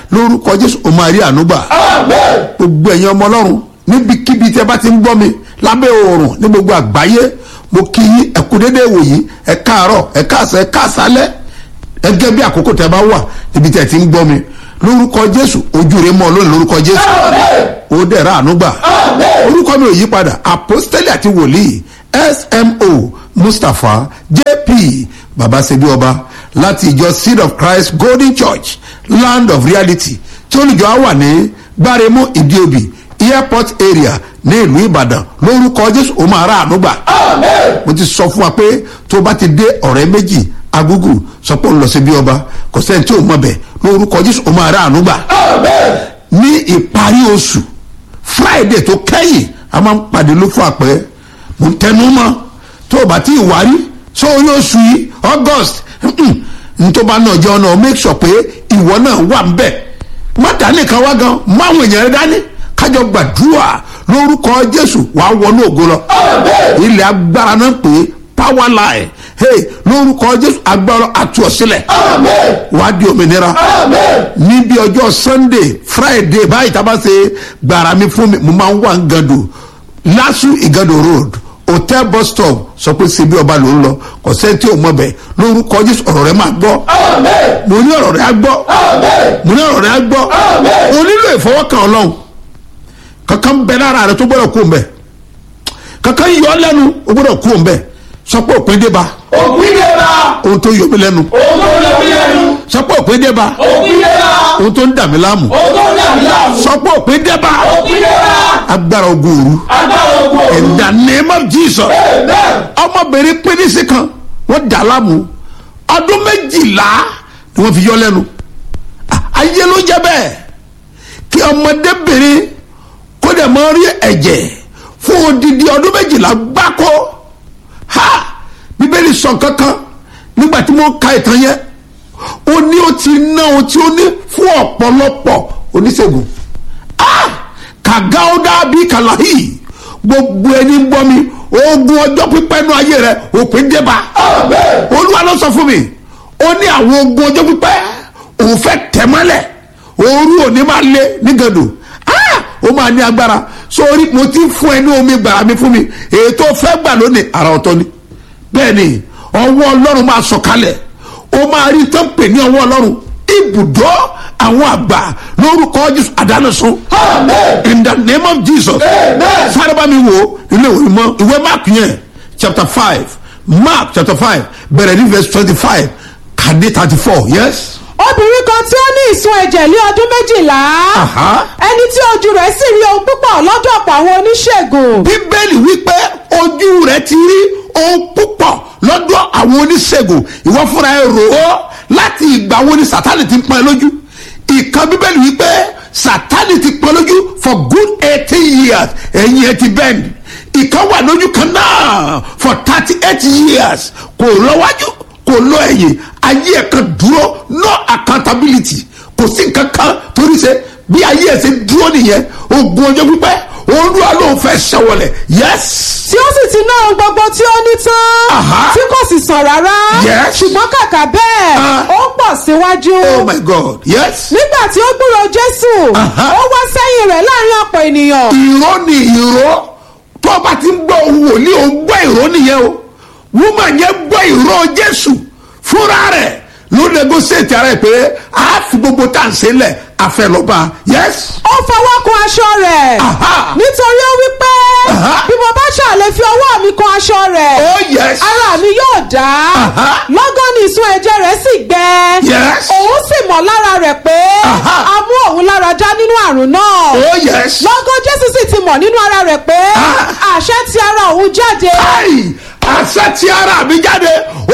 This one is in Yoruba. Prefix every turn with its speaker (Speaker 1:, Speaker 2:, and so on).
Speaker 1: lórúkọ jésù ó máa rí ànúgbà gbogbo ẹ̀yin ọmọ ọlọ́run níbikíbi tí ẹ bá ti ń gbọ́ mi lábẹ́ oòrùn ní gbogbo àgbáyé mo kí yín ẹ kú dédé wòyí ẹ káàárọ̀ ẹ káàsán ẹ káàsálẹ́ gẹ́gẹ́ bí àkókò tẹ bá wà níbi tí ẹ ti ń gbọ́ mi lórúkọ jésù ojú rẹ mọ́ lónìí lórúkọ jésù ó dẹ̀ ra ànúgbà orúkọ mi ò yí padà apostoli àti wòlíì smo mustapha jp babasebi ọba láti ìjọ seed of christ golden church land of reality tí olùjọ á wà ní gbáremú ìdíobì airport area ní ìlú ìbàdàn lórúkọ jésù ó máa ra ànúgbà mo ti sọ fún wa pé tó bá ti dé ọ̀rẹ́ méjì agúgù sọ pé ó ń lọ sí bí ọba kò sẹ́ni tí ò mọ̀ bẹ̀ lórúkọ jésù ó máa ra ànúgbà ní ìparí oṣù friday tó kẹ́yìn a máa ń pàdé ló fún àpẹ́ mo ń tẹnu mọ́ tó o bá ti wárí sórí oṣù yìí august ntọ́ba náà jẹ́ ọ̀nà make sure pé ìwọ náà wà ń bẹ̀ má dání kan wá gan máwọn èèyàn rẹ dání kájọ gbàdúrà lórúkọ jésù wàá wọnú ògo lọ ilẹ̀ agbára náà pé power line hey lórúkọ jésù agbára àtú ọ̀sílẹ̀ wàá di òmìnira níbi ọjọ́ sunday friday báyìí tá a bá ṣe gbàrà mi fún mi mo máa ń wà ń gàdù lásù ìgàdù road hotel bus stop sọ pé síbi ọba ló ń lọ kò sẹ́ni tí ò mọ̀ bẹ́ẹ̀ lórúkọ jésù ọ̀rọ̀ rẹ máa gbọ́ mo ní ọ̀rọ̀ rẹ á gbọ́ mo ní ọ̀rọ̀ rẹ á gbọ́ o nílò ìfọwọ́kàn ọlọ́run kankan bẹ lára rẹ tó gbọ́dọ̀ kú mbẹ kankan yọ ọ lẹ́nu o gbọ́dọ̀ kú mbẹ sọ pé òpin dé ba
Speaker 2: òpin dé bá
Speaker 1: ohun tó yọ mí lẹ́nu
Speaker 2: òun tó lọ bí ẹnu
Speaker 1: sọ pé òpin dé ba
Speaker 2: òpin dé bá
Speaker 1: ohun tó ń dà mí láàmú
Speaker 2: òun tó dàbí láàmú
Speaker 1: sọ pé òpin dé ba
Speaker 2: òpin dé bá
Speaker 1: agbára ogun òru
Speaker 2: agbára ogun òru
Speaker 1: in the name of jesus
Speaker 2: amen
Speaker 1: ọmọbìnrin pínísì kan wọ́n dà láàmú ọdún méjìlá ni wọ́n fi yọ lẹ́nu Ah, ayé ló jẹ́ bẹ́ẹ̀ kí ọmọdébìnrin kó dẹ̀ mọ́ rí ẹ̀jẹ̀ fún odidi ọdún méjìlá gbáko ha bíbélì sọ kankan nígbà tí mo ka ìtàn yẹn ó ní ó ti ná ohun tí ó ní fún ọ̀pọ̀lọpọ̀ oníṣègùn ah kàgáódà bíi kàláhì gbogbo ẹni ń gbọ́ mi ogun ọjọ́ pípẹ́ nú ayé rẹ òpin débà
Speaker 2: amen
Speaker 1: olúwa ló sọ fún mi ó ní àwọn ogun ọjọ́ pípẹ́ òun fẹ́ tẹ̀ mọ́lẹ̀ òru òní máa lé nígàdò ah ó máa ní agbára sórí mo ti fún ẹ ní omi gbàrà mi fún mi èyí tó fẹ́ gbà lónìí ara ọ̀tọ̀ ni bẹ́ẹ̀ ni ọwọ́ ọlọ́run máa sọ̀kalẹ̀ ó máa rí tó ń pè ní ọwọ́ ọlọ́run ibùdó àwọn àgbà lórúkọ jésù àdánùsùn
Speaker 2: amen
Speaker 1: in the name of jesus
Speaker 2: Amen.
Speaker 1: sáré bá mi wo ilé ìwé mọ ìwé mark yẹn chapter five mark chapter five bẹ̀rẹ̀ ní verse twenty five kàdé thirty four yes.
Speaker 3: obìnrin kan tí ó ní ìsun ẹ̀jẹ̀ lé ọdún méjìlá
Speaker 1: Aha.
Speaker 3: ẹni tí ojú rẹ̀ sì rí ohun púpọ̀ lọ́dọ̀ ọ̀pọ̀ àwọn oníṣègùn
Speaker 1: bíbélì wípé ojú rẹ ti rí ohun púpọ̀ lọ́dọ̀ àwọn oníṣègùn ìwọ fúnra ẹ rò ó láti ìgbà wo ni sátani ti ń pọn ẹ lójú ìkan bíbélì wípé sátani ti pọn ẹ lójú for good eighteen years ẹ̀yìn ẹ ti bend ìkan wà lójú kan náà for thirty eight years kò lọ́wájú kò lọ ẹ̀yìn ayé ẹ̀ kan dúró no accountability kò sí nǹkan kan torí ṣe bí ayé ẹ̀ ṣe dúró nìyẹn ogun ọjọ́ pípẹ́ olúwa ló ń fẹ́ ṣẹwọlẹ̀ yes
Speaker 3: tí ó sì ti ná ohun gbogbo tí ó ní tán
Speaker 1: Aha.
Speaker 3: tí kò sì sàn rárá
Speaker 1: Yes.
Speaker 3: ṣùgbọ́n kàkà bẹ́ẹ̀
Speaker 1: Ah.
Speaker 3: ó ń pọ̀ síwájú
Speaker 1: oh my god yes
Speaker 3: nígbà tí ó gbúrò jésù
Speaker 1: Aha.
Speaker 3: ó wá sẹ́yìn rẹ̀ láàrin ọ̀pọ̀ ènìyàn
Speaker 1: ìró ni ìró tó o bá ti ń gbọ́ ohun wòlíì o ń gbọ́ ìró nìyẹn o woman yẹn gbọ́ ìró jésù fúnra rẹ̀ ló negotiate ara ẹ̀ pé a fi gbogbo tá à ń ṣe lẹ̀ àfẹlọ́ba yes
Speaker 3: ó fọwọ́ kan aṣọ rẹ̀
Speaker 1: Aha.
Speaker 3: nítorí ó wí pé
Speaker 1: Aha.
Speaker 3: bí mo bá ṣàlè fi ọwọ́ mi kan aṣọ rẹ̀
Speaker 1: oh yes
Speaker 3: ara mi yóò dá
Speaker 1: Aha.
Speaker 3: lọ́gán ni ìsun ẹ̀jẹ̀ rẹ̀ sì gbẹ
Speaker 1: Yes.
Speaker 3: òun sì mọ̀ lára rẹ̀ pé
Speaker 1: Aha.
Speaker 3: a mú òun lára já nínú àrùn náà
Speaker 1: oh yes
Speaker 3: lọ́gán jésù sì ti mọ̀ nínú ara rẹ̀ pé
Speaker 1: Ah.
Speaker 3: àṣẹ ti ara òun jáde
Speaker 1: ai àṣẹ tí ara mi jáde